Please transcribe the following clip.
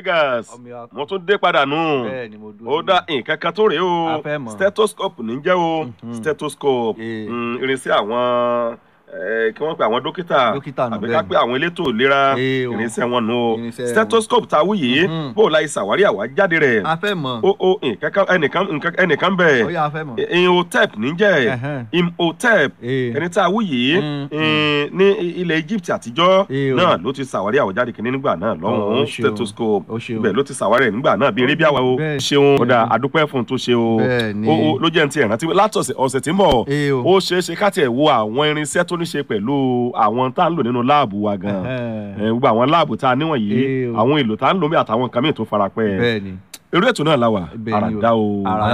Vegas ọmọ ìyá mo tún dé padà nù bẹ́ẹ̀ ni mo dúró ó sí dá nǹkan kan tó rèé A o fẹ́ mọ̀. stethoscope ní jẹ́ o Mhm. stethoscope Eh. mm, irinṣẹ́ àwọn eh, kí wọ́n pe àwọn dókítà Dókítà nù, àbí bẹ́ẹ̀ ká ni. pé àwọn elétò ìlera Eh, o. irinṣẹ́ wọn nù o Irinṣẹ́ stethoscope tá a wú yìí Mhm. bó o la ìṣàwárí àwájáde rẹ̀ a fẹ́ mọ̀ ó ó nǹkan kan- ẹnìkan nǹkan- ẹnìkan bẹ̀ ó yà a fẹ́ mọ̀ imhotep níjẹ́ Ẹhẹ́n. imhotep Eh. ẹni tá a wú yìí Mm, eh, ní ilẹ̀ Egypt àtijọ́ Eh, o. náà ló ti ṣàwárí àwájáde kìíní nígbà náà Ó lọ́hùn-ún ṣeun. stethoscope Ó ṣeun. ibẹ̀ ló ti ṣàwárí ẹ̀ nígbà náà bíi eré bí àwa o Bẹ́ẹ̀. ṣeun kódà àdúpẹ́ fún un tó ṣe o Bẹ́ẹ̀ ni. ó ó- ló jẹ́ ní ti ẹ̀rántí látọ̀sẹ̀ ọ̀sẹ̀ tí ń bọ̀ Eh, o. ó ṣeé ṣe ká tiẹ̀ wo àwọn irinṣẹ́ tó ní ṣe pẹ̀lú àwọn tá à ń lò nínú láàbù wa gan Ẹhẹ́n. Eh, gbogbo àwọn láàbù tá a níwọ̀n yìí Eh, o. àwọn èlò tá à ń lò bí àtàwọn nǹkan mìíràn tó farapẹ́ bẹ́ẹ̀ ni eré ètò náà la wà Bẹ́ẹ̀ ni o. àràdá o. Àrà-